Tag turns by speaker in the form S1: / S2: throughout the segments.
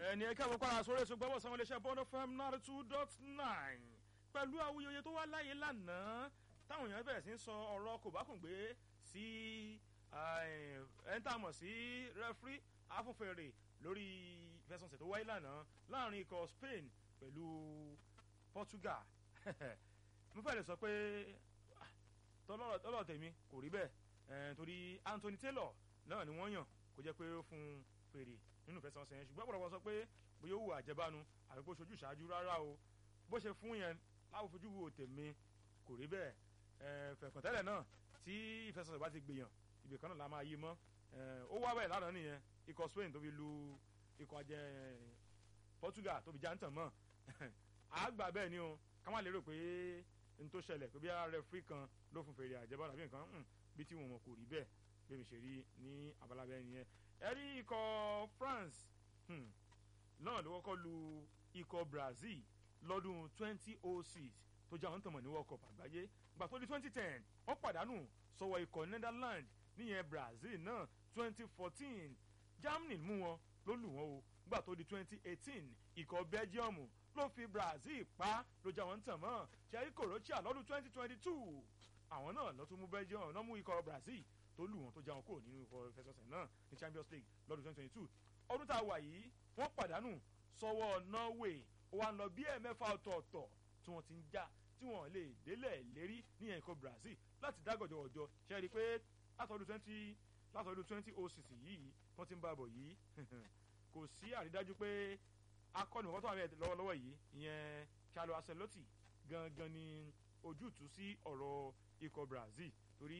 S1: ẹni ẹ káàbọ̀ padà sórí ètò gbọ́bọ̀ sanwó iléeṣẹ́ bond fm ninety two dot nine pẹ̀lú awuyewuye tó wá láyé lánàá táwọn èèyàn bẹ̀rẹ̀ sí ń sọ ọ̀rọ̀ kòbákùngbé sí ẹ̀ńtàmọ̀ sí rẹ́fírí afúnfèrè lórí ìfẹsọ̀nsẹ̀ tó wáyé lánàá láàrin ikọ̀ spain pẹ̀lú portugal mo fẹ́ lè sọ pé tọ́lọ̀ tèmi kò rí bẹ́ẹ̀ torí anthony taylor náà ni wọ́n yàn kó jẹ́ pé ó fún fèrè nínú ìfẹsẹ̀wọnsẹ̀ yẹn ṣùgbọ́n ọ̀pọ̀lọpọ̀ sọ pé bóyá ó wù àjẹbánu àbí bó ṣojú ṣáájú rárá o bó ṣe fún yẹn láwọn fojú wo tèmi kò rí bẹ́ẹ̀ fẹ̀kàntẹ́lẹ̀ náà tí ìfẹsẹ̀wọnsẹ̀ bá ti gbìyàn ibì kan náà la máa yí mọ́ ó wá bẹ́ẹ̀ lánàá nìyẹn ikọ̀ spain tó fi lu ikọ̀ ajẹ́ portugal tó fi já ń tàn mọ́ àgbà bẹ́ẹ̀ ni o ká má lérò pé n tó ṣẹlẹ̀ pé bí rẹfúrí kan ló fún fèrè àjẹbánu àbí nǹkan bí tí wọn kò rí bẹ́ẹ̀ bí mi ṣe rí ní abala bẹ́ẹ̀ nìyẹn ẹ̀rí ikọ̀ france náà ló kọ́kọ́ lu ikọ̀ brazil lọ́dún 2006 tó jẹ́ àwọn tọmọ ní world cup àgbáyé gbà tó di 2010 wọ́n pàdánù sọ̀wọ́ ikọ̀ netherlands níyẹn brazil náà 2014 germany mú wọn ló lù wọ́n o gbà tó di 2018 ikọ̀ belgium ló fi brazil pa ló jẹ́ àwọn tàn mọ́ ṣẹ́rí croatia lọ́dún 2022 àwọn náà ló tún mú belgium náà mú ikọ̀ brazil tó lù wọn tó já wọn kúrò nínú ikọ̀ ìfẹsọ̀sẹ̀ náà ní champions league lọ́dún twenty twenty two ọdún tá a wà yìí wọ́n pàdánù sọ́wọ́ norway ó wá ń lọ bí ẹ̀mẹ́fà ọ̀tọ̀ọ̀tọ̀ tí wọ́n ti ń já tí wọ́n lè délẹ̀ lérí ní ẹ̀kọ́ brazil láti dágọ̀jọ̀ ọjọ́ ṣe é rí i pé látọdún twenty látọdún twenty oh six yìí wọ́n ti ń bá bọ̀ yìí kò sí àrídájú pé akọni wọ́n tó wà bẹ́ẹ̀ lọ́wọ́lọ́wọ́ yìí ìyẹn carlo ancelotti gangan ni ojútùú sí ọ̀rọ̀ ikọ̀ brazil torí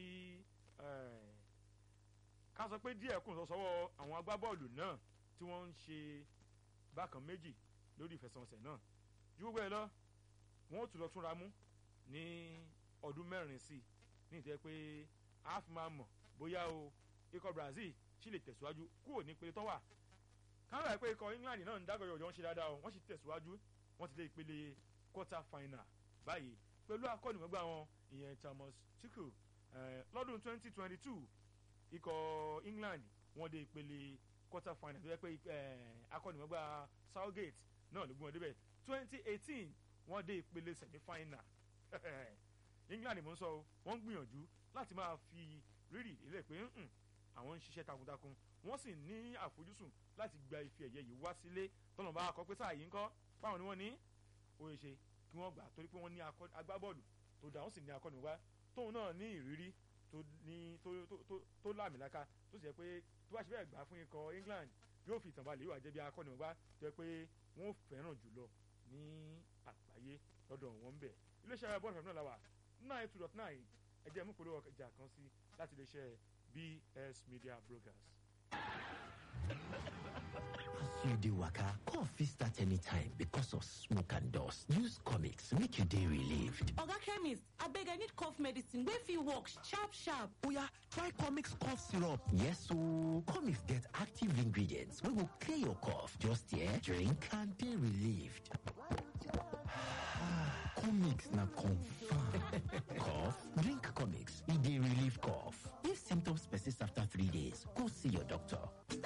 S1: ká sọ pé díẹ̀ kùn sọ́wọ́ àwọn agbábọ́ọ̀lù náà tí wọ́n ń ṣe bákan méjì lórí ìfẹsẹ̀wọnsẹ̀ náà ju gbogbo ẹ lọ wọn ó tún lọ túnra mú ní ọdún mẹ́rin sí ní ìtẹ́ pé a fi máa mọ̀ bóyá o ikọ̀ brazil sì lè tẹ̀síwájú kúrò ní ìpele tó wà káwọn ẹ̀ pé ikọ̀ england náà ń dágọ̀yọ̀ ọ̀jọ̀ ń ṣe dáadáa o wọ́n sì tẹ̀síwájú wọ́n ti dé ìpele quarter final báyìí pẹ̀lú akọ́nìmọ̀gbà wọn ìyẹn thomas tuchel lọ́dún twenty twenty two ikọ̀ england wọ́n dé ìpele quarter final tó yẹ pé akọ́nìmọ̀gbà southgate náà ló gbọ́n débẹ̀ twenty eighteen wọ́n dé ìpele semi final england mo ń sọ wọ́n ń gbìyànjú láti máa fi rírì ilé pé àwọn ń ṣiṣẹ́ takuntakun wọ́n sì ní àfojúsùn láti gba ife ẹ̀yẹ yìí wá sílé tọ́nà bá kọ́ pé sáà yìí ń kọ́ báwọn ni wọ́n ní ó yẹ ṣe kí wọ́n gbà torí pé wọ́n ní agbábọ́ọ̀lù tó dà wọ́n sì ní akọ́nìwá tóun náà ní ìrírí tó ní tó tó tó láàmìlaka tó sì yẹ pé tó bá ṣe bẹ́ẹ̀ gbà fún ikọ̀ england yóò fi ìtàn balẹ̀ yóò wá jẹ́ bí akọ́nìwá tó yẹ pé wọ́n fẹ́ràn jùlọ ní àgbáyé lọ́dọ̀ wọn bẹ̀ iléeṣẹ́ ara bọ́ọ̀lù fẹ́mi náà la wà nine two dot nine ẹ̀jẹ̀ mú polówó ọjà kan sí láti iléeṣẹ́ bs media brokers.
S2: As you dey waka, cough fit start anytime because of smoke and dust. Use comics make you dey relieved.
S3: Oga chemist, abeg I need cough medicine wey fit work sharp sharp.
S2: Oya, try comics cough syrup. Yes ooo, comics get active ingredients wey go clear your cough. Just here, drink and dey relieved. comics na confirm